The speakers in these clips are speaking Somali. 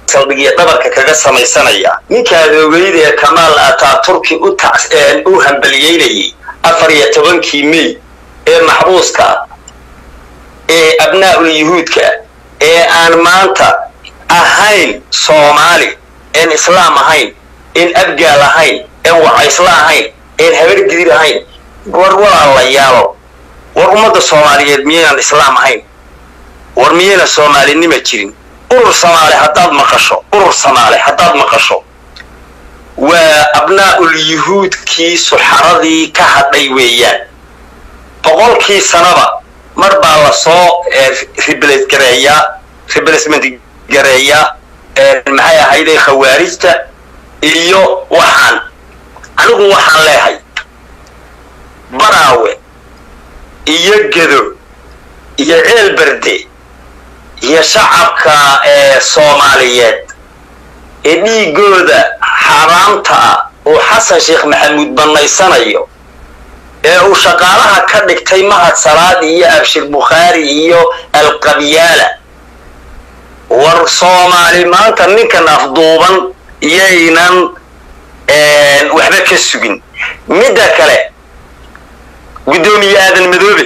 saldhigya dhabarka kaga samaysanaya ninkaad ogeyd ee kamaal ataaturki u hambaliyeynayay afar iyo tobankii mey ee maxbuuska ee abnaa'ul yuhuudka ee aan maanta ahayn soomaali een islaam ahayn een abgaal ahayn een wacaysla ahayn een habargidir ahayn war walaalayaalo war ummadda soomaaliyeed miyaynaan islaam ahayn war miyayna soomaalinima jirin urur samaale haddaad maqasho urur samaale haddaad maqasho waa abnaa'ul yuhuudkii suxaradii ka hadhay weeyaan boqolkii sanaba mar baa lasoo riblas gareeyaa riblasment gareeyaa maxay ahayday khawaarijta iyo waxaan anigu waxaan leehay baraawe iyo gedo iyo ceel berde iyo shacabka ee soomaaliyeed ee dhiigooda xaaraamta ah uu xasan sheekh maxamuud bannaysanayo ee uu shaqaalaha ka dhigtay mahad salaad iyo abshir bukhaari iyo alqabyaala war soomaali maanta ninkan afduuban iyaynan waxba ka sugin midda kale guddoomiye aadan madoobe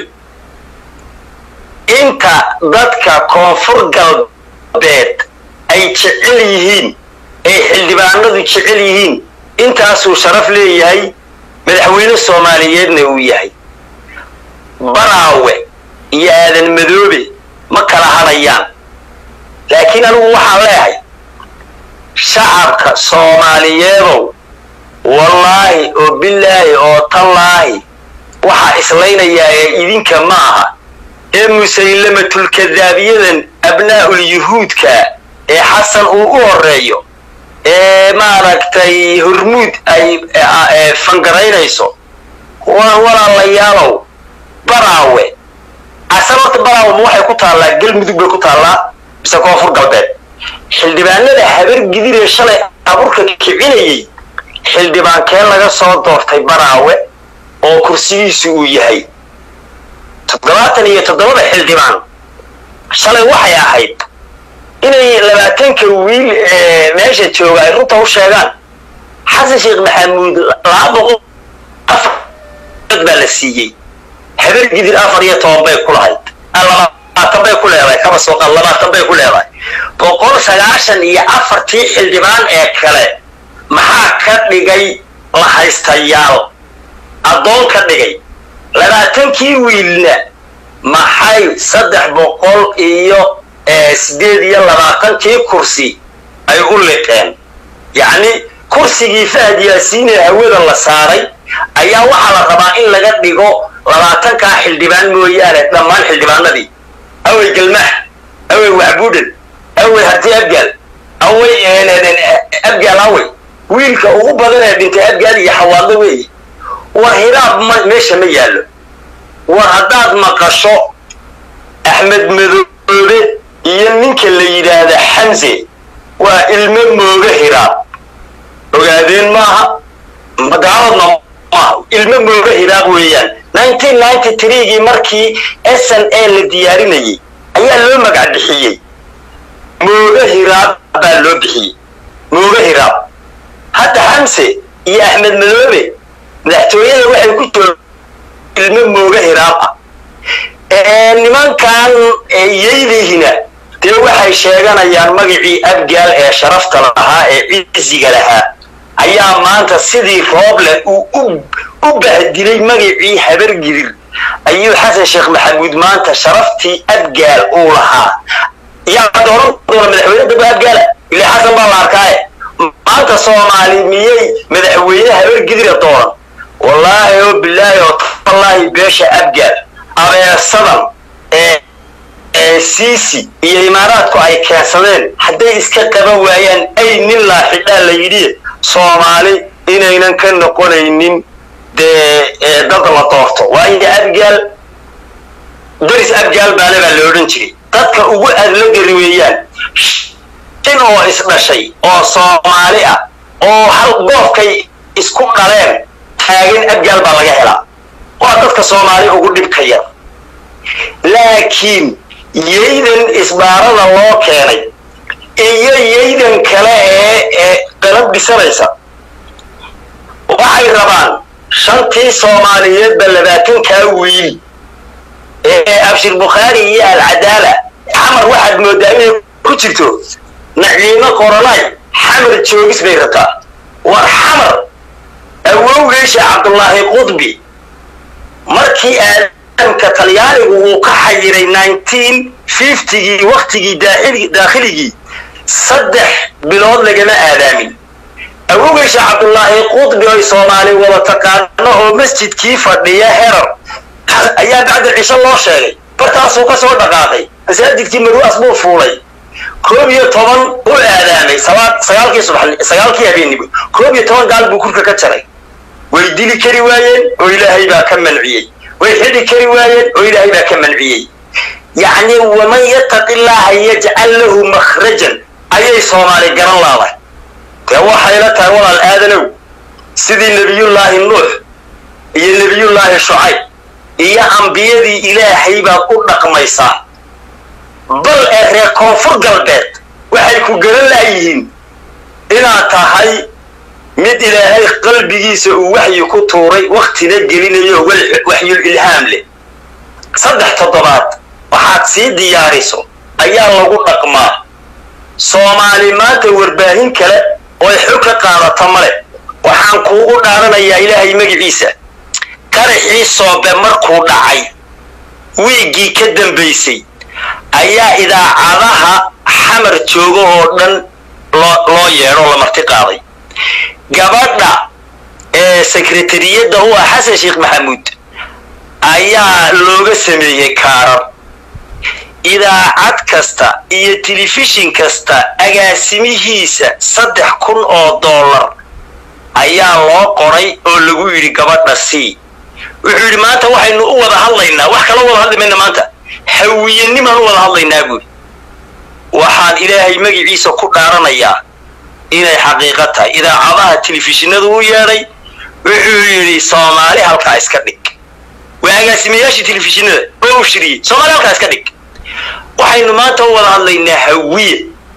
inta dadka koonfur galbeed ay jecel yihiin ay xildhibaanadu jecel yihiin intaasuu sharaf leeyahay madaxweyne soomaaliyeedna uu yahay baraawe iyo aadan madoobe ma kala hadhayaan laakiin anigu waxaan leehay shacabka soomaaliyeedow wallaahi oo bilaahi oo tallaahi waxaa islaynayaa ee idinka ma aha ee musaylamatulkadaabiyadan abnaa'ul yuhuudka ee xasan uu u horeeyo ee maaragtay hormuud ay fangaraynayso walaalayaalow baraawe asal horta baraawe ma waxay ku taallaa galmudug bay ku taallaa mise koonfur galbeed xildhibaanada habar gidiree shalay abuurka kicinayay xildhibaankee laga soo doortay baraawe oo kursigiisu uu yahay toddobaatan iyo toddobada xildhibaan shalay waxay ahayd inay labaatanka wiil ee meesha jooga ay runta u sheegaan xasan sheekh maxamuud laba boqol afar baa la siiyey habar gidir afar iyo toban bay ku lahayd labaatan bay ku leedahay kaba sooqan labaatan bay ku leedahay boqol sagaashan iyo afartii xildhibaan ee kale maxaa ka dhigay la haystayaal addoon ka dhigay labaatankii wiilna maxay saddex boqol iyo sideed iyo labaatankii kursi ay u liqeen yacni kursigii fahad yaasiinee hawada la saaray ayaa waxaa la rabaa in laga dhigo labaatankaa xildhibaan mooyaane dhammaan xildhibaanadii awey galmaax awey waxbuudhan awey harti abgaal awey abgaal awey wiilka ugu badan ee dhintay abgaal iyo xawaado weeye war hiraab ma meesha ma yaallo war haddaad maqasho axmed madoobe iyo ninka la yidhaahda xamse waa ilmo mooga hiraab ogaadeen maaha magaaladna maaha ilmo mooga hiraab weeyaan nineteen ninety threegii markii s n a la diyaarinayay ayaa loo magac bixiyey mooga hiraab baa loo bixiyey mooga hiraab hadda xamse iyo axmed madoobe madaxtooyada waxay ku jooga ilmo mooga hiraab ah nimankan iyaydihina dee waxay sheeganayaan magacii abgaal ee sharafta lahaa ee ciziga lahaa ayaa maanta sidii rooble uu u bahdilay magacii habargidir ayuu xasan sheekh maxamuud maanta sharaftii abgaal uu lahaa yaa dooran doona madaxweyne daba abgaala ile xasan baa la arkaaye maanta soomaali miyay madaxweyne habargidira dooran wallaahi oo bilaahi oo tallaahi beesha abgaal abeesadan ee siisi iyo imaaraadku ay keensadeen hadday iska qaban waayaan ay nin laaxidhaa la yidhi soomaali inaynan ka noqonaynin dee dad la doorto waayo abgaal daris abgaal baale baa la odhan jiray dadka ugu adla gari weeyaan in oo isdhashay oo soomaali ah oo hal goofkay isku dhaleen taagan abgaal baa laga helaa waa dadka soomaali ugu dhibka yar laakiin yaydan isbaarada loo keenay iyo yaydan bisanaysa waxay rabaan shantii soomaaliyeedba labaatankaa wiil ee abshir bukhaari iyo alcadaala xamar waxaad moodaa inay ku jirto naciimo qoranay xamar joogis bay rabtaa war xamar awowgeysha cabdullaahi qudbi markii aadamka talyaanigu uu ka xayiray nineteen fiftygii waktigii daakhligii saddex bilood lagama aadaamin awowgeysha cabdullaahi qudbi oy soomaali wada taqaano oo masjidkii fadhiya herar ayaa bacda cisho loo sheegay bartaasuu ka soo dhaqaaqay masaajidkii maruas buu fuulay koob iyo toban u aadaamay sagaalkii subax sagaalkii habeennimo koob iyo toban gaal buu kurka ka jaray way dili kari waayeen oo ilaahay baa ka manciyey way xidhi kari waayeen oo ilaahay baa ka manciyey yacni waman yattaqi llaaha yajcal lahu makhrajan ayay soomaali garan laadahay dee waxayla tahay walaal aadanow sidii nebiyullaahi nuux iyo nebiyullaahi shucayb iyo ambiyadii ilaahay baad u dhaqmaysaa bal ee reer koonfur galbeed waxay ku garan laayihiin inaad tahay mid ilaahay qalbigiisa uu waxyi ku tuuray waktina gelinayo waxyul ilhaam leh saddex toddobaad waxaad sii diyaariso ayaa lagu dhaqmaa soomaali maanta warbaahin kale ooy xog ka qaadata male waxaan kuugu dhaaranayaa ilaahay magiciisa qaraxii soobe markuu dhacay wiiggii ka dambaysay ayaa idaacadaha xamar jooga oo dhan loo yeedho la marti qaaday gabadha ee sekretariyadda u ah xasan sheekh maxamuud ayaa looga sameeyey kaarar idaacad kasta iyo telefishin kasta agaasimihiisa saddex kun oo dollar ayaa loo qoray oo lagu yidhi gabadha c wuxuu yidhi maanta waxaynu u wada hadlaynaa wax kala wada hadli mayna maanta hawiyanimaan u wada hadlaynaa buuri waxaan ilaahay magiciisa ku dhaaranayaa inay xaqiiqo tahay idaacadaha telefishinadu u yeedhay wuxuu yidhi soomaali halkaa iska dhig waa agaasimayaashii telefishinada oo u shiriyey soomaali halkaa iska dhig waxaynu maanta u wada hadlaynaa hawiye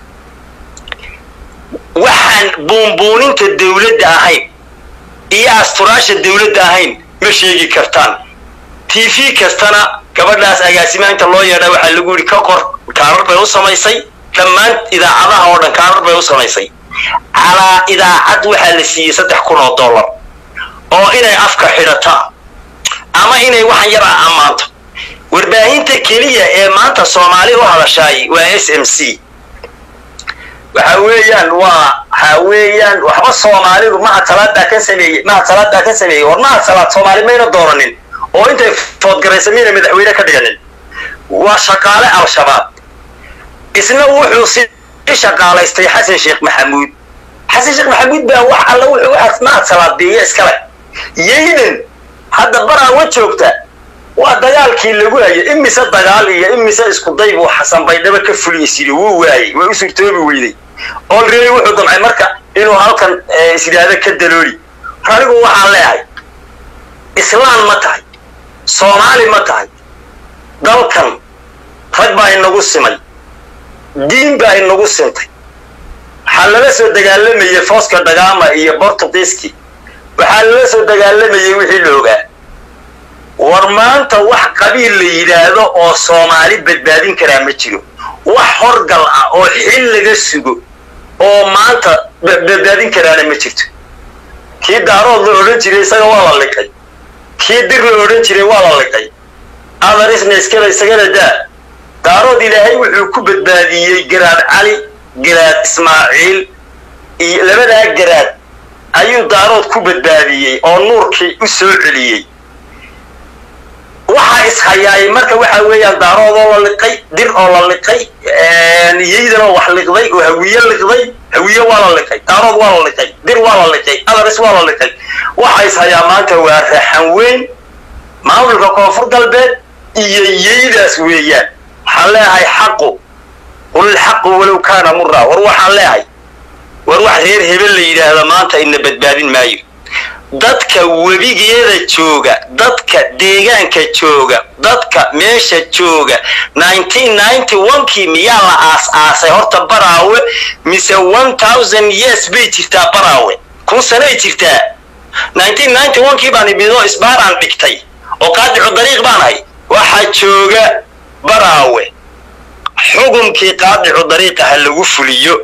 waxaan buunbuuninta dawladda ahayn iyo asturaasha dawladda ahayn ma sheegi kartaan t v kastana gabadhaas agaasimaanta loo yeedha waxaa lagu yidhi ka qor kaarar bay u samaysay dhammaan idaacadaha oo dhan kaarar bay u samaysay calaa idaacad waxaa la siiyey saddex kun oo dollar oo inay afka xidhataan ama inay waxan yar ah ammaanto warbaahinta keliya ee maanta soomaali u hadashaay waa s m c waxa weeyaan waa waxa weeyaan waxba soomaalidu mahad salaadaa ka sameeyey mahad salaadaa ka sameeyey war mahad salaad soomaali mayna dooranin oo intay foodgaraysa miyna madaxweyne ka dhiganin waa shaqaale al-shabaab isna wuxuu si shaqaalaystay xasan sheekh maxamuud xasan sheekh maxamuud baa wax alla wuxuu waxaas mahad salaad biiyo iskale yaydan hadda baraawa joogta waa dagaalkii lagu hayay imise dagaal iyo imise iskuday buu xasan baydhabo ka fuliyeysidhi wuu waayey way u suurtoobi weyday olready wuxuu damcay marka inuu halkan isyihaahdo ka dalooli war anigu waxaan leeyahay islaan ma tahay soomaali ma tahay dalkan rag baa inagu simay diin baa inagu sintay waxaa lala soo dagaalamayey fooska dhagaama iyo bortugiiski waxaa lala soo dagaalamayey wixii la ogaa war maanta wax qabiil la yidhaahdo oo soomaali badbaadin karaa ma jiro wax horgal ah oo xil laga sugo oo maanta badbaadin karaana ma jirto kii daarood la odhan jiray isaga waa la liqay kii dir la odhan jiray waa la liqay adarisna iskale isagana daa daarood ilaahay wuxuu ku badbaadiyey garaad cali garaad ismaaciil iyo labadaa garaad ayuu daarood ku badbaadiyey oo nuurkii u soo celiyey waxaa ishayaayay marka waxa weeyaan daarood oo la liqay dir oo la liqay yeydan oo wax liqday oo hawiye liqday hawiye waa la liqay daarood waa la liqay dir waa la liqay adaris waa la liqay waxa ishayaa maanta waa raxan weyn maamulka koonfur galbeed iyo yeydaas weeyaan waxaan leeyahay xaqu qulilxaqu walow kaana mura war waxaan leeyahay war wax reer hebel la yidhaahda maanta ina badbaadin maayo dadka webigeeda jooga dadka deegaanka jooga dadka meesha jooga kii miyaa la aas-aasay horta baraawe mise years bay jirtaa baraawe kun sanay jirtaa kii baan ibido isbaaraan dhigtay oo qaadicu dariiq baan ahay waxaa jooga baraawe xukunkii qaadicu dariiqa ha lagu fuliyo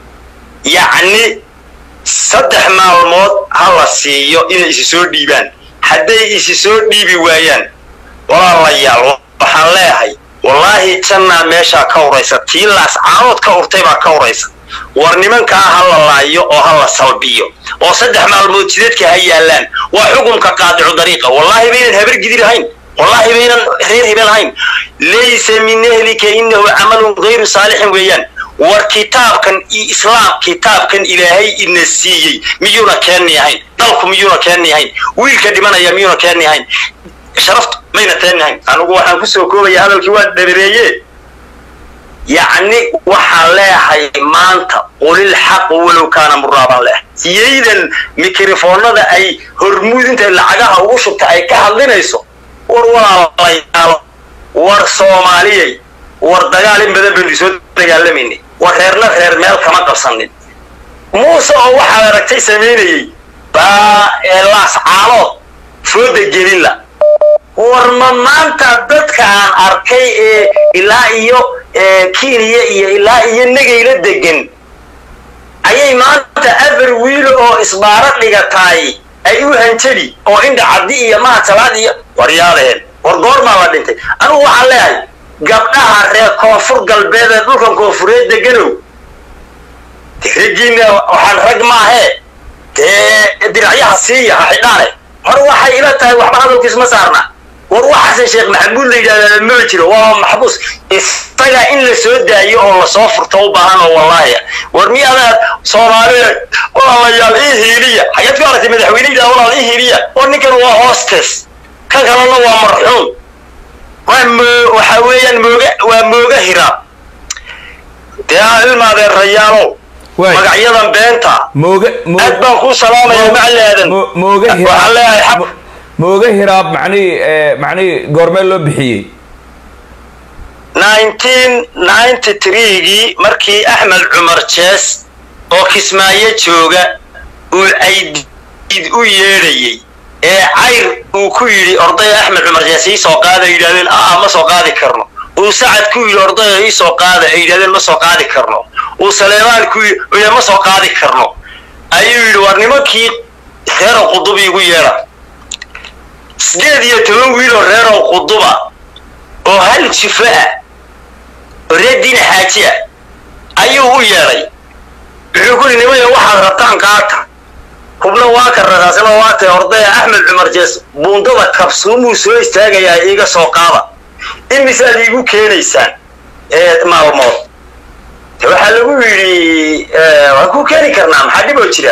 yacni saddex maalmood ha la siiyo inay isi soo dhiibaan hadday isi soo dhiibi waayaan walaalayaal waxaan leeyahay wallaahi jannaa meeshaa ka uraysa tii laas caanood ka urtay baa ka uraysa war nimankaa ha la laayo oo ha la salbiyo oo saddex maalmood jidadka ha yaallaan waa xukunka qaadicu dariiqa wallaahi baynan habar gidir ahayn wallaahi baynan reer hebel ahayn laysa min ahlika inahu camalun gayru saalixin weeyaan war kitaabkan iyo islaam kitaabkan ilaahay ina siiyey miyuuna keeni ahayn dalku miyuuna keeni ahayn wiilka dhimanaya miyuuna keeni ahayn sharaftu mayna keeni ahayn anigu waxaan kusoo koobaya hadalkii waa dhabireeye yacni waxaan leeyahay maanta qulil xaq walow kaana muraabaan leehay siyaydan mikrofoonada ay hormuud intay lacagaha ugu shubta ay ka hadlinayso war walaalayaal war soomaaliyay war dagaal in badan baynu soo dagaalamayna war reerna reer meel kama qabsanin muuse oo waxaad aragtay samaynayey baa laas caalood fooda gelila war ma maanta dadka aan arkay ee ilaa iyo kenya iyo ilaa iyo negayla degan ayay maanta afar wiilo oo isbaaro dhigataay ay u hanjadi oo indha caddi iyo mahasalaad iyo waryaadeen war goormaa la dhintay anugu waxaan leeyahay gabdhaha reer koonfur galbeed ee dhulkan koonfureed deganow raggiina waxaan rag maahee dee diracyaha siiya ha xidhaane hor waxay ila tahay waxba hadalkiis ma saarna war waxaasan sheekh maxamuud la yidhahdaa ma jiro waa maxbuus isaga in la soo daayo oo lasoo furto u baahan oo wallaahi war miyaadaad soomaaliya walaalayaal ii hiiliya xageed ku aragtay madaxweyne yidhahda walaal ii hiiliya war ninkan waa hostes kan kalena waa marxuum waa mo waxaa weeyaan mooga waa mooga hiraab dee ilmaadeen rayaalow magacyadan beenta mooga aad baan kuu salaamaya macalaadan mooga waxaan hiraab leeyahay xaq mooga hiraab macnihii macnihii goormee loo bixiyey gii markii axmed cumar jees oo kismaayo jooga uu caydiid u yeedhayey ee cayr uu ku yidhi ordaya axmed cumar jees ii soo qaada ay yidhahdeen aa ma soo qaadi karno uu sacad ku yidhi ordaya ii soo qaada ay yidhahdeen ma soo qaadi karno uu saleemaan ku yidhi ma soo qaadi karno ayuu yidhi war nimankii reerow qudub iigu yeedha sideed iyo toban wiiloo reerow quduba oo hal jifo ah oo reer diina xaaji ah ayuu u yeedhay wuxuu ku yidhi nimaya waxaad rabtaan qaata hubna waa ka ragaasna waa tae ordaya axmed cumar jees buundada kabsuumuu soo istaagayaa iiga soo qaada imisaad iigu keenaysaan ee maalmood de waxaa lagu yidhi waan ku keeni karnaa maxaa dhiboo jira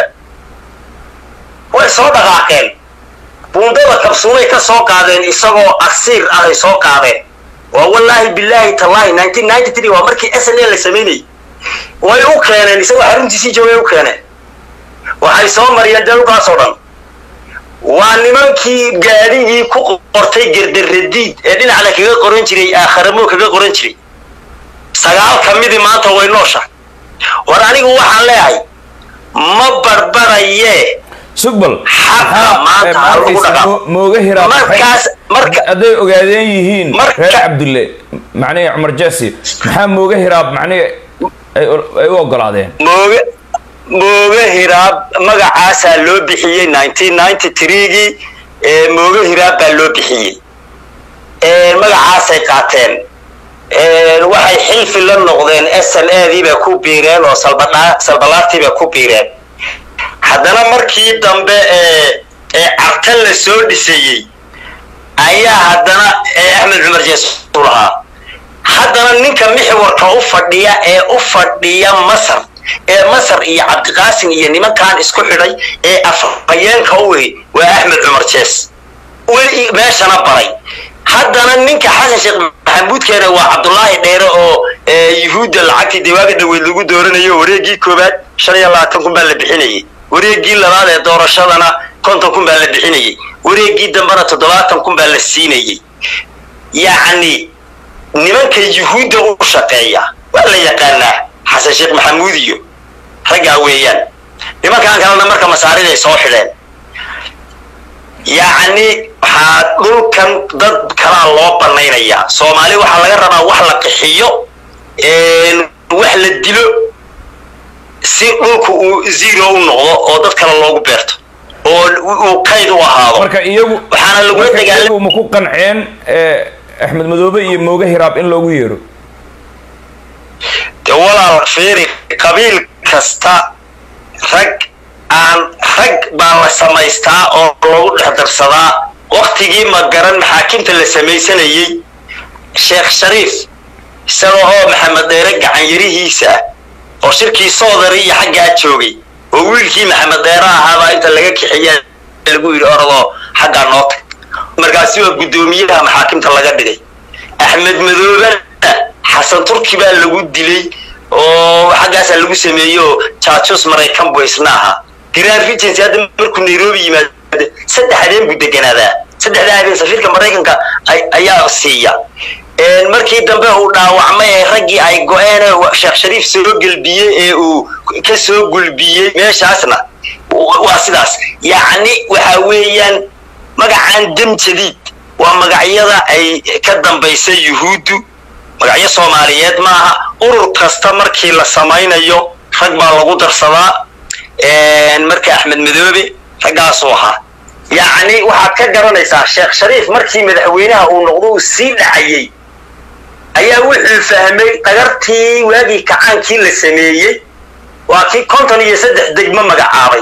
way soo dhaqaaqeen buundada kabsuumay ka soo qaadeen isagoo asiir ah ay soo qaadeen waa wallaahi bilaahi tallaahi waa markii s n a la samaynayay way u keeneen isagoo xaruntiisii joogay u keeneen waxay soo mariyeen dalkaasoo dhan waa nimankii gaadhigii ku qortay gerdaradiid ee dhinacna kaga qoran jiray aakharamo kaga qoran jiray sagaal ka midii maanta way noosha war anigu waxaan leeyahay ma barbarayee sugbal Xaqa maanta ha lagu dhaqaaqo. mooga hiraab markaas marka hadday ogaadeen yihiin Marka- reer cabdulle macnihii cumar jaasi maxaa mooga hiraab macnihii ay ay u ogolaadeen mooga mooga hiraab magacaasaa loo bixiyey gii ee mooga hiraab baa loo bixiyey Ee, magacaasay qaateen Ee, waxay xilfi la noqdeen s n a diiba ku biireen oo salbadhaa- salbalaartiiba ku biireen haddana markii dambe ee ee cartan la soo dhisayey ayaa haddana ee axmed cumar jees u lahaa haddana ninka mixwarka u fadhiya ee u fadhiya masar ee masar iyo cabdiqaasim iyo nimankan isku xidhay ee afhayeenka u wey waa axmed cumar jees weli meeshana baray haddana ninka xasan sheekh maxamuudkeena waa cabdulaahi dheere oo ee, yuhuudda lacagtii dewaaga dhaweyd lagu dooranayo wareegii koowaad shan iyo labaatan kun baa la bixinayay wareegii labaad ee doorashadana konton kun baa la bixinayay wareegii dambena toddobaatan kun baa la siinayay yacni nimanka yuhuudda u shaqeeya waa la yaqaanaa xasan sheekh maxamuud iyo raggaa weeyaan nimankan kalena marka masaariday soo xidheen yacni waxaa dhulkan dad kalaa loo banaynayaa soomaali waxaa laga rabaa wax la qixiyo wax la dilo si dhulku uu zero u noqdo oo dad kale loogu beerto oo uu kayd u ahaado marka iyagu waxaana lagula marka dagaalam iyagu ma ku qanceen eh, axmed madoobe iyo mooge hiraab in loogu yeero de walaal fiiri qabiil kasta rag aan rag baa la samaystaa oo lagu dhex darsadaa waktigii ma garan maxaakimta la samaysanayey sheekh shariif isaga oo maxamed dheere gacanyarihiisa ah oo shirkii soodari iyo xaggaa joogay oo wiilkii maxamed dheere ahaabaa inta laga kixiya lagu yidhi orodoo xaggaa noo tag markaasi waa guddoomiyaha maxaakimta laga dhigay axmed madoobena xasan turki baa lagu dilay oo xaggaasaa lagu sameeyey oo jaajus maraykan buu isna ahaa grand regency hadda markuu nairobi yimaado saddex habeen buu deganaadaa saddexdaa habeen safiirka maraykanka ay- ayaa siiya markii dambe uu dhaawacmay ee raggii ay go-een ee sheekh shariif soo gelbiyey ee uu ka soo gulbiyey meeshaasna waa sidaas yacni waxa weeyaan magacan dam jadiid waa magacyada ay ka dambaysa yuhuuddu magacyo soomaaliyeed maaha urur kasta markii la samaynayo rag baa lagu darsadaa marka axmed madoobe raggaasuu ahaa yacni waxaad ka garanaysaa sheekh shariif markii madaxweynaha uu noqdo uu sii dhacayey ayaa wuxuu fahmay dhagartii waagii kacaankii la sameeyey waa kii konton iyo saddex degmo magacaabay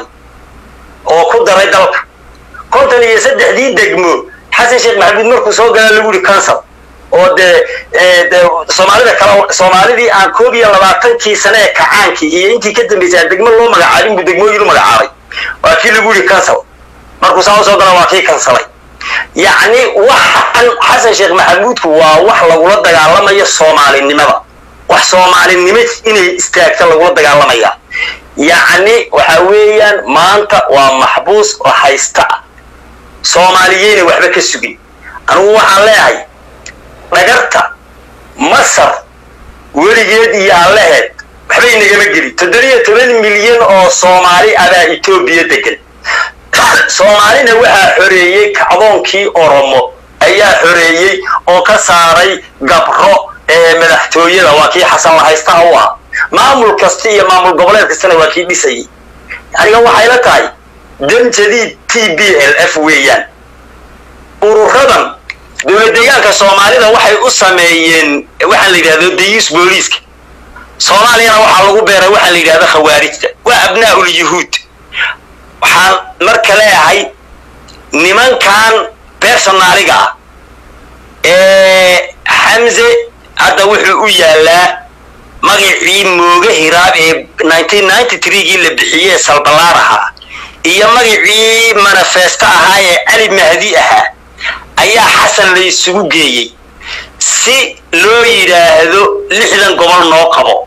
oo ku daray dalka konton iyo saddexdii degmo xasan sheekh maxamuud markuu soo galaa lagu yihi kansal oo dee de soomaalida kale soomaalidii aan koob iyo labaatankii sane ee kacaankii iyo intii ka dambaysay aan degmo loo magacaabin buu degmooyin u magacaabay waa kii lagu yihi kansal markuu saa usoo gala waa kii kansalay yacni waxan xasan sheekh maxamuudku waa wax lagula dagaalamayo soomaalinimada wax soomaalinimo inay istaagta lagula dagaalamaya yacni waxa weeyaan maanta waa maxbuus oo haysta ah soomaaliyeyna waxba ka sugin anugu waxaan leeyahay dhagarta masar weligeed iyo allaheed waxba inagama gelin toddobiyo toban milyan oo soomaali abaa etoobiya degan soomaalina waxaa xoreeyey kacdoonkii oromo ayaa xoreeyey oo ka saaray gabro ee madaxtooyada waa kii xasan lahaystaha u ah maamul kasta iyo maamul goboleed kastana waa kii dhisayay aniga waxayla tahay dan jadiid t b l f weeyaan ururadan dowlad deegaanka soomaalida waxay u sameeyeen waxaa la yidhahdo dayus booliiska soomaaliyana waxaa lagu beeray waxaa la yidhahdo khawaarijta waa abnaa'ul yuhuud waxaan marka leeyahay nimankan personaaliga ah ee xamse hadda wuxuu u yaalaa magacii mooge hiraab ee gii la bixiyey salbalaar ahaa iyo magacii manifesto ahaa ee cali mahdi ahaa ayaa xasan la isugu geeyey si loo yidhaahdo lixdan gobol noo qabo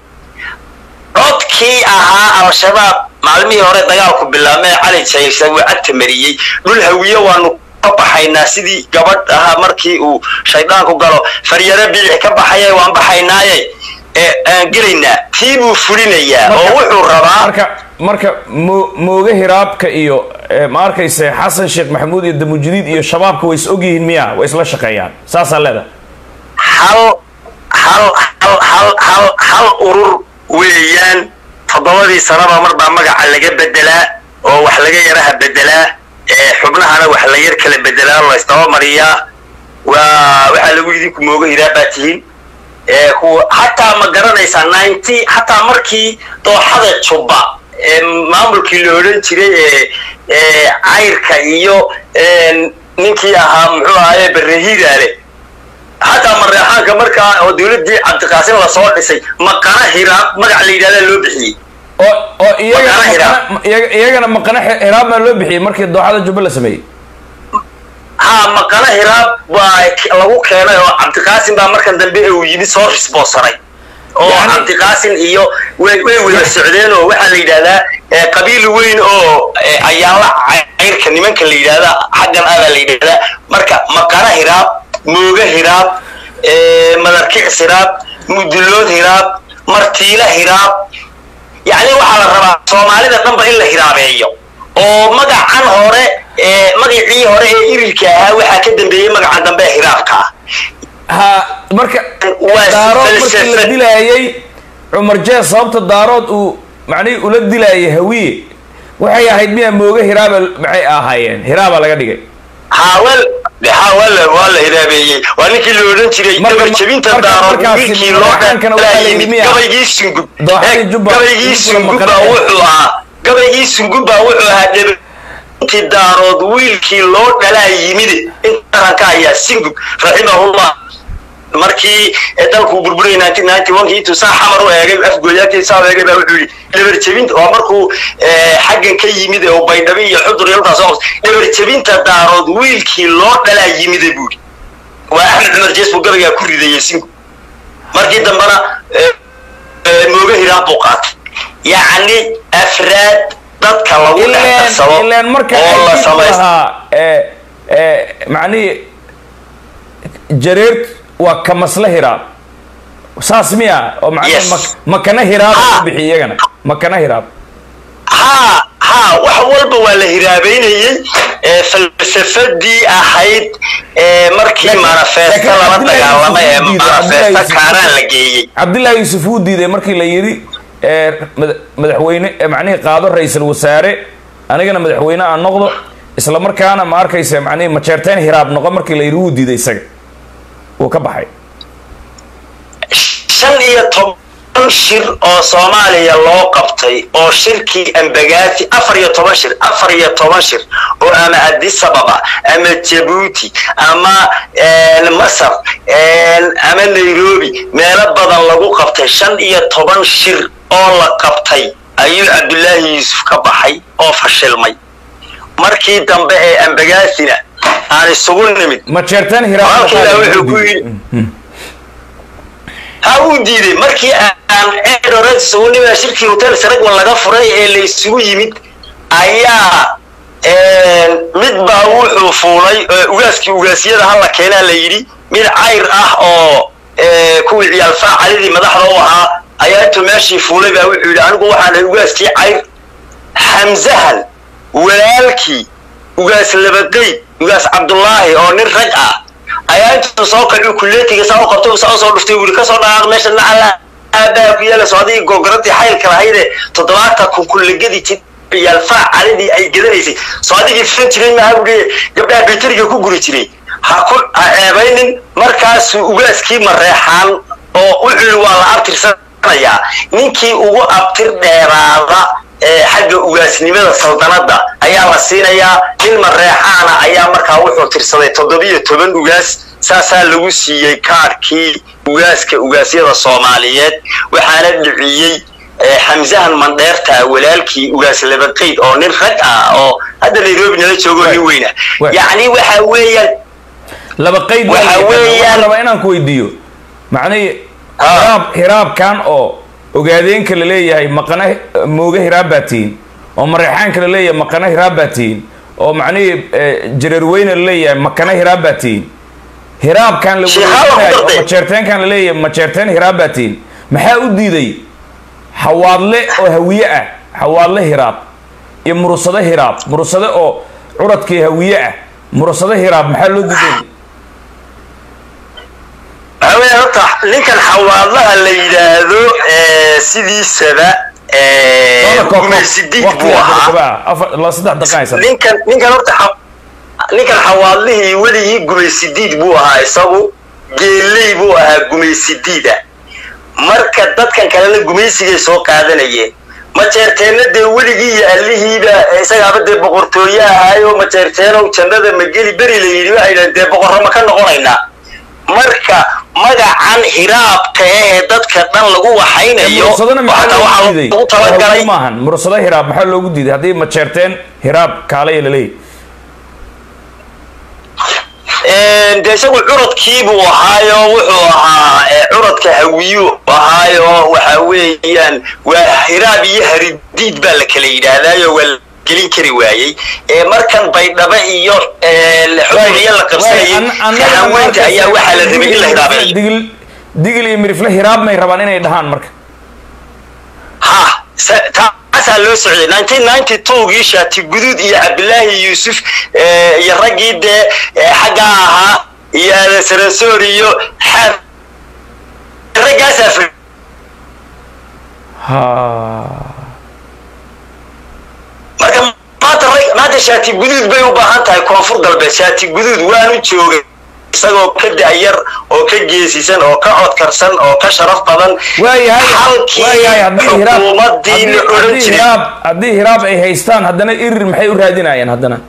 codkii ahaa al-shabaab maalmihii hore dagaalku bilaabmee cali jaysa wuu cagta mariyey dhul hawiye waanu ka baxaynaa sidii gabadh ahaa markii uu shayddaanku galo faryaro biici ka baxaya waan baxaynaaye aan gelaynaa tii buu fulinayaa oo wuxuu rabaa marka marka mo mooge hiraabka iyo ma arkayse xasan sheekh maxamuud iyo damujadiid iyo shabaabka way is ogyihiin miya way isla shaqeeyaan saasaa leeda hal hal hal hal hal hal urur weeyaan toddobadii sanaba marbaa magaca laga bedelaa oo wax laga yaraha bedelaa xubnahana wax la yar kala bedelaa la isdabamariyaa waa waxaa lagu idinku mooga hiraa baa tihiin hataa ma garanaysaa ninety hataa markii dooxada jubba maamulkii la odhan jiray ee cayrka iyo ninkii ahaa muxuu ahaye barehidaale hataa mareexaanka markaa oo dawladdii cabdiqaasim lasoo dhisay maqana hiraab magac la yidhahdaa loo bixiyey oo oo iyagana Maqana hiraab. maqana- iyaga- iyagana maqana hi- hiraab baa loo bixiyey markii dooxada jubba la sameeyey haa maqana hiraab baa k- lagu keenay oo cabdiqaasim baa markan dambe uu yimid soo risboosaray oo Yani- cabdiqaasin iyo way way wada socdeen oo waxaa la yidhahdaa eh, qabiil weyn oo eh, ayaala cayrka nimanka la yidhahda xaggan abaa la yidhahdaa marka maqara hiraab mooga hiraab eh, madarkics hiraab mudulood hiraab martiila hiraab yacni waxaa la rabaa soomaalida dhanba in la hiraabeeyo oo magacan hore ee magacii hore ee irilka ahaa waxaa ka dambeeyey magacan dambe ee hiraabka ah ha marka Waa daarood markii la falsafad. dilaayay cumar jees sababta daarood uu macnihii ula dilaayay hawiye waxay ahayd miyaa mooga hiraaba maxay ahaayeen hiraaba laga dhigay haawal ha waa la waa la hiraabeeyey waa ninkii la odhan jiray Marka- gabar jabinta marka- daarood markaasi wiilkii loo madaxaankana waxaa la yidhi yimid miya? gabaygii sungub Dooxadii Eh, Jubba- gabaygii Jubba sungub maqale. baa wuxuu ahaa gabaygii sungub baa wuxuu ahaa dhebintii daarood wiilkii loo dhalaa yimid inta qaranka ayaa singub raximahullah markii eh, dalkuu burburay intuu saa xamar u eegay afgooyaakii saa u eegay baa wuxuu yidhi dhabarjabinta waa markuu eh, xaggan ka yimid ee uu baydhabi iyo xudur iyo halkaas oo dhabarjabinta daarood wiilkii loo dhalaa yimide buuri waa axmed cumar jees buu gabaygaa ku ridayey sinku markii dambena eh, eh, mooga hiraan buu qaatay yacni afraad dadka lagu dhex ileen darsado ileen marka oo la ay samaysto lahaa ee ee macnihii jareer waa kamasle hiraab saas miya oo macnihi Yes. mak- makana hiraab Ah. u bixi iyagana makana hiraab haa haa wax walba waa la hiraabeynayey ee falsafadii ahayd ee markii Laakiin- manifesto laakiin lala Cabdullaahi dagaalamay ee Yuusuf diiday, Cabdullaahi manifesto Yuusuf kaaraan la diiday. geeyey cabdillaahi yuusuf wuu diiday markii la yidhi ee mada- madaxweyne ee macnihii qaado ra-iisul wasaare anigana madaxweyne aan noqdo isla markaana ma arkaysa macnihii majeerteen hiraab noqo markii la yidhi wuu diiday isaga wuu ka baxay shan iyo toban shir oo soomaaliya loo qabtay oo shirkii ambagaati afar iyo toban shir afar iyo toban shir oo ama addis ababa ama jabuuti ama eh, masar eh, ama nairobi meelo badan lagu qabtay shan iyo toban shir oo la qabtay ayuu cabdullaahi yuusuf ka baxay oo fashilmay markii dambe ee ambagaasina aan isugu nimid majeerteen hiraab Walaalkii noqo- wuxuu ku yidhi- ha uu diiday markii aan edoras ugu nimid shirkii hotel saragwan laga furay ee la isugu yimid ayaa mid baa wuxuu fuulay eh, ugaaskii ugaasyada hala keenaa la yidhi mid cayr ah oo eh, kuwii ciyaal faacalidii madaxda u ahaa ayaa intuu meeshii fuulay baa wuxuu yidhi anigu waxaan ahay ugaaskii cayr xamzahan walaalkii ugaas labaqayd ugaas cabdullaahi oo nin rag ah ayaa intuu soo kacuu kuleetiga saa u qabtay saa usoo dhuftay wuri kasoo dhaqaaq meesha nacala aabbaha ku yeela socdii gogoradii xaylka lahaydee toddobaatan kun kullegadi jir ciyaal faacalidii ay gadanaysay socdigii filan jiray maaha buuhi gabdhaha bayteriga ku guri jiray ha ku ha ceebaynin markaasuu ugaaskii mareexaan oo wuxuu yidhi waa la abtirsanayaa ninkii ugu abtir dheeraada ee xagga ugaasnimada saldanadda ayaa la siinayaa nin mareexaana ayaa markaa wuxuu tirsaday toddobiyo toban ugaas saasaa lagu siiyey kaadhkii ugaaska ugaasyada soomaaliyeed waxaana dhiciyey eh, xamsahan mandheerta walaalkii ugaas labaqayd oo nin rag ah oo hadda nairobi nala joogo nin weyna Right. yacni waxa weeyaan laba qayd Waxa waa- weeyaan- waxaan rabaa inaan ku weydiiyo macnihii Ah. hiraab hiraabkan oo ogaadeenka la leeyahay maqana mooga hiraab baa tihiin oo mareexaanka la leeyahay maqana hiraab baa tihiin oo macnihii eh, jareerweyne la leeyahay makana hiraab baa tihiin hiraabkan la Sheekh Haawa ku weydiinayo oo dartay. majeerteenkan la leeyahay majeerteen hiraab baa tihiin maxaa u diiday xawaadle oo hawiye ah xawaadle hiraab iyo murusade hiraab murusade oo curadkii hawiye ah murusade hiraab maxaa loo diiday waxaa weeye horta ninkan xawaadlaha la yidhaahdo eh, sidiisaba eh, gumaysidiid buu ahaa saddex daqaaysan ninkan ninkan horta xa- ninkan xawaadlihii weligii gumaysidiid buu ahaa isagu geeley buu ahaa gumaysidiida marka dadkan kalena gumaysigay soo qaadanayeen majeerteenna dee weligii iyo allihiiba isagaaba dee boqortooye ahaayo majeerteenow jannada mageli beri la yidhi waxay dhahen dee boqorro ma ka noqonaynaa marka magacan hiraabka ee dadka dhan lagu waxaynayo mursadana maxaa waxaa loogu diiday lagu talagalay maahan mursado hiraab maxaa loogu diiday haddii majeerteen hiraab kaalaya laleeyahy dee isagu curadkiibuu ahaayo wuxuu ahaa eh, curadka hawiyu ahaayo waxa weeyaan waa hiraab iyo haridiid baa la kala yidhaahdaayo waa la gelin kari waayey ee markan baydhaba iyo xukmiya la qabsanayay kahaweynta ayaa waxaa la rabay in la hiraabeeyo digil digil iyo mirifle hiraab may rabaan inay dhahaan marka ha taasaa loo socday nineteen ninety twogii shaati guduud iyo cabdilaahi yuusuf iyo raggii dee xaggaa ahaa iyo adesaransoor iyo xaar raggaasaa fir ha marka maanta rag maanta shaati guduud bay u baahan tahay koonfur galbeed shaati guduud waanu joogay isagoo ka da'yar oo ka geesisan oo ka codkarsan oo ka sharaf badan waayahay halkii waayahay haddii hiraab xukuumadii la haddii- odhan haddii jiray hiraab haddii hiraab ay haystaan haddana irir maxay u raadinayaan haddana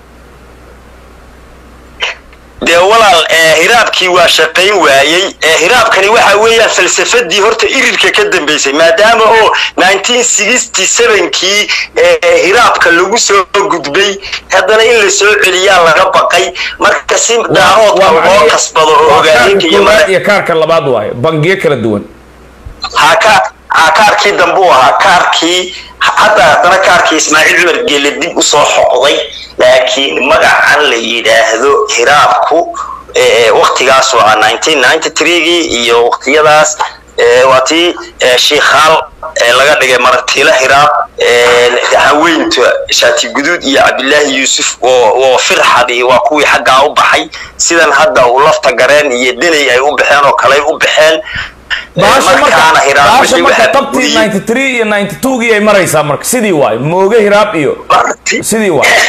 dee walaal ee hiraabkii waa shaqayn waayey ee hiraabkani waxa weeyaan falsafadii horta irirka ka dambeysay maadaama oo nineteen sixty sevenkii ee hiraabka lagu soo gudbay haddana in la soo celiyaa laga baqay marka si daaroodka waa loo macnaheed- kasbado oo waa kaarka hogaaminka iyo koowaad madax iyo kaarka labaad waayo bangiyo kala duwan haka ha kaarkii dambe u ahaa kaarkii hadda haddana kaarkii ismaaciil cumar geele dib usoo xoqday laakiin magacan la yidhaahdo hiraabku ee waktigaas waa nineteen ninety threegii iyo waktiyadaas ee waa tii ee shiikhaal ee laga dhigay maragtiila hiraab ee haweynta shaati guduud iyo cabdilaahi yuusuf oo oo firxadi waa kuwii xaggaa u baxay sidan hadda uu lafta gareen iyo deney ay u baxeen oo kale ay u baxeen bahasha markaana marka hiraab bahasha wixii marka waxaa qabtii buriyey. 93 iyo 92gii ay maraysaa marka sidii waayo mooge hiraab iyo Marti- sidii waayo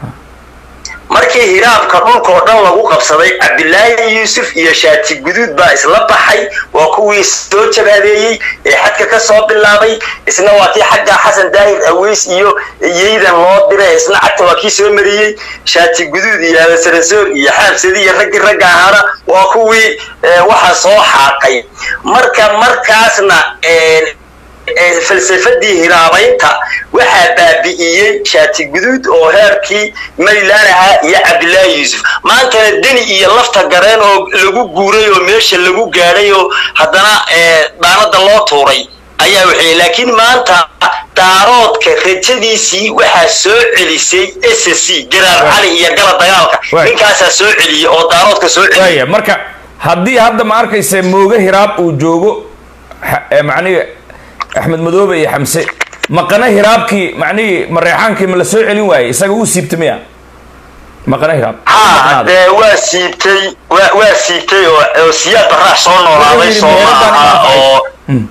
markii hiraabka dhulka oo dhan lagu qabsaday cabdilaahi yuusuf iyo shaati guduud baa isla baxay waa kuwii soo jabaadeeyey ee xadka ka soo bilaabay isna waa kii xagga xasan daahir aweys iyo yeydan loo diray isna cagta waa kii soo mariyey shaati guduud iyo alasarasoor iyo xaabsadi iyo raggii ragga ahaana waa kuwii ee, waxa soo xaaqay marka markaasna ee, ee, falsafadii hiraabaynta waxaa baabi'iyey shaati guduud oo heerkii maylaan ahaa iyo cabdilaahi yuusuf maantana deni iyo lafta gareen oo lagu guuray oo meesha lagu gaadhay oo haddana ee, dhaanada loo tuuray ayaa waxay laakiin maanta daaroodka rajadiisii waxaa soo celisay s c garaar cali iyo gala dagaalka Right. ninkaasaa soo celiyey oo daaroodka soo celiyey waaya marka haddii hadda ma arkaysa mooge hiraab uu joogo ha- ee macnihi axmed madoobe iyo xamse maqana hiraabkii macnihii mareexaankii ma la soo celin waayey isaga uu siibta miya maqana hiraab ha Maqnaada. dee waa siibtay waa waa siibtay oo oo siyaad baraax soo noolaaday Wuxuu yidhi soo meeladan maaha inaa oo Hmm.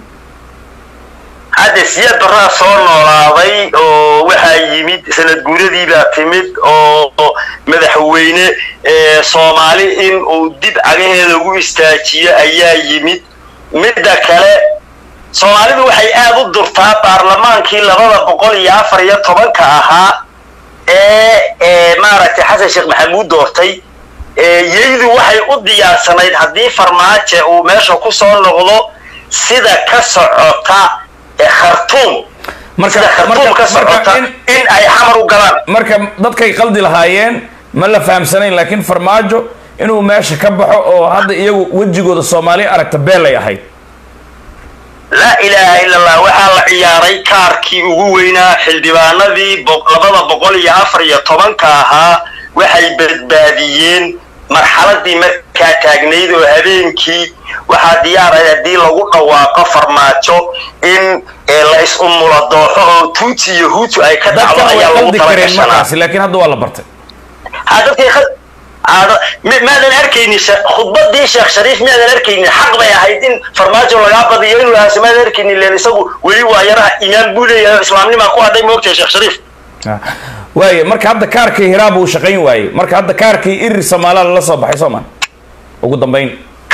hadda siyaad baraax soo noolaaday oo waxaa yimid sanad guuradii baa timid oo oo madaxweyne ee soomaali in uu dib cagaheeda ugu istaajiyo ayaa yimid midda kale soomaalidu waxay aad u durtaa baarlamaankii labada boqol iyo afar iyo tobanka ahaa ee ee maaragtay xasan sheekh maxamuud doortay ee yeydu waxay u diyaarsanayd haddii farmaajo uu meesha ku soo noqdo sida ka socota ee khartuum Marka- sida khartuum marka- ka socota marka in- in ay xamar u galaan marka dadkay qaldi lahaayeen ma la fahamsanayn laakiin farmaajo inuu meesha ka baxo oo hadda iyagu wejigooda soomaali aragta beelay ahayd laa ilaaha ila allah waxaa la ciyaaray kaarkii ugu weynaa xildhibaanadii bo- labada boqol iyo afar iyo tobanka ahaa waxay badbaadiyeen marxaladii markaa taagnayd oo habeenkii waxaa diyaaray haddii lagu dhawaaqo farmaajo in ee, la is-umula dooxo oo tuutsi iyo huutu ay ka dhacdo dadkan way ayaa lagu qaldi kareen talagashanaa markaasi laakiin hadda waa la bartay ha dadkay khad- aado- mi- maadan arkaynin she- khudbadii sheekh shariif miyaadan arkaynin xaq bay ahayd in farmaajo lagaa badiyo inuu ahaaso maadan arkaynin leen isagu weli waa yaraha imaan buu leeyahay oo islaamnimaa ku hadhay moogtahay sheekh shariif waaye marka hadda kaarkii hiraab uu shaqayn waayey marka hadda kaarkii irir soomaalaa lala soo baxay soo ma ugu dambayn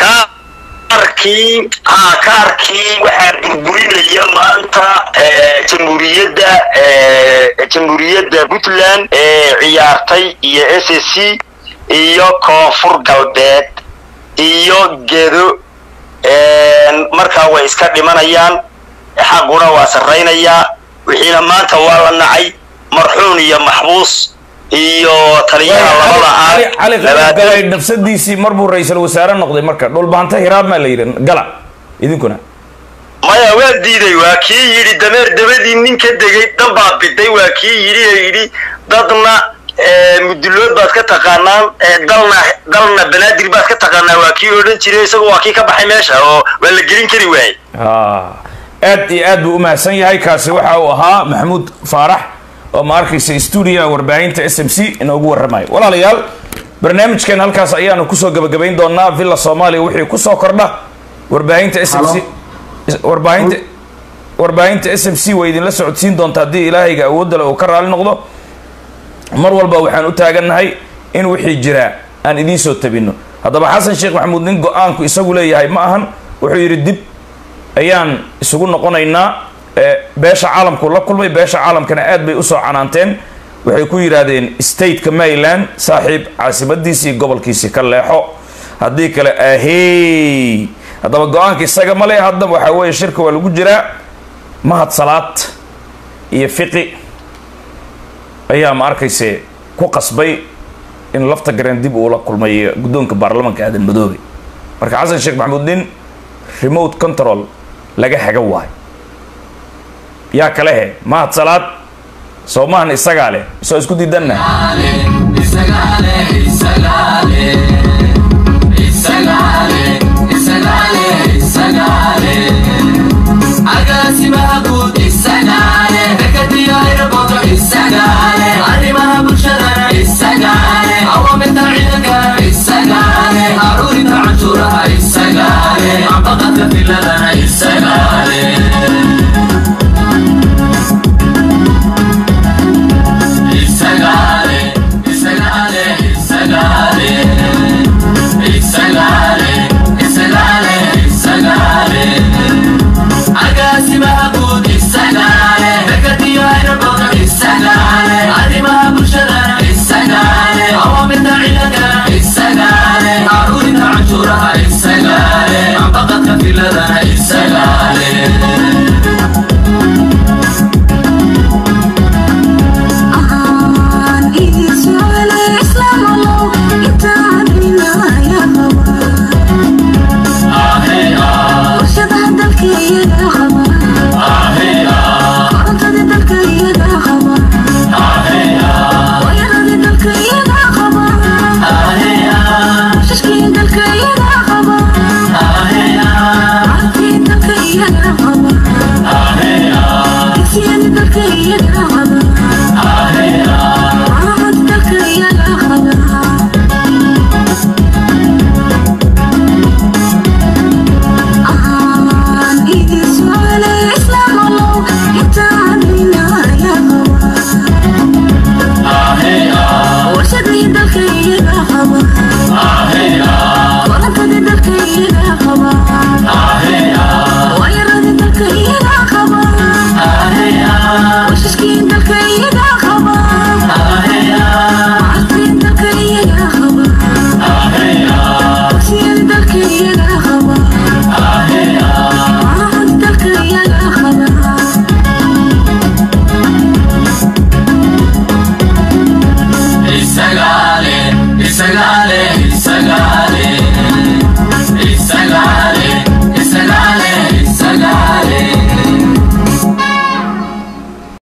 kaarkii ha kaarkii waxaa burburinaya maanta eh, jamhuuriyadda eh, jamhuuriyadda puntland ee ciyaartay iyo s s c iyo koonfur galbeed iyo gedo een, markaa way iska dhimanayaan xaquna waa sarraynayaa wixiina maanta waa la nacay marxuun iyo maxbuus iyo taliyaha labada cali aag cali labaatan- galay nafsadiisii marbuu ra-iisul wasaare noqday marka dhulbaanta hiraab maa la yidhi gala idinkuna maya waa diiday waa kii yidhi dameer dabadii nin ka degay dhan baa biday waa kii yidhi ee yidhi dadna mudulood baad ka taqaanaan dalna dalna banaadir baad ka taqaanaa waa kii odhan jiray isagu waa kii ka baxay meesha oo waa la gelin kari waayey aad iyo aad buu u mahadsan yahay kaasi waxa uu ahaa maxamuud faarax oo ma arkaysa stuudiyaha warbaahinta s m c inoogu warramayo walaalayaal barnaamijkeen halkaas ayaanu kusoo gabagabayn doonaa villa soomaaliya wixii kusoo kordha warbaahinta s m c warbaahinta warbaahinta s m c way idinla socodsiin doonta haddii ilaahayga awoodda le uu ka raali noqdo mar walba waxaan u taagannahay in wixii jiraa aan idiin soo tabinno haddaba xasan sheekh maxamuud nin go-aanku isagu leeyahay ma ahan wuxuu yidhi dib ayaan isugu noqonaynaa beesha caalamku la kulmay beesha caalamkana aad bay usoo canaanteen waxay ku yidhaahdeen stateka maryland saaxiib caasimadiisii gobolkiisii ka leexo haddii kale ahey haddaba go-aanka isaga male hadda waxaa weeye shirka waa lagu jiraa mahad salaad iyo fiqi ayaa ma arkayse ku qasbay in lafta gareen dib uula kulmay guddoonka baarlamanka aadan madoobe marka xasan sheekh maxamuud nin remote control laga haga waayo yaa kale he mahad salaad soo mahan isagaa leh soo isku diidanna arrimaha bulshadana isagaale awaamirta ciidanka isagaale aruurinta canshuuraha isagaale ambaqadka filadana isagaale isagaale isagaale isagaale isagaale isagaale isagaale agaasimaha guud isagaale dekadiyo aeroboorka isagaale arrimaha bulshadana isagaale awaamirta ciidankana isagaale aruurinta canshuuraha isagaale ambaqadka filadana isagaale dalka iyaga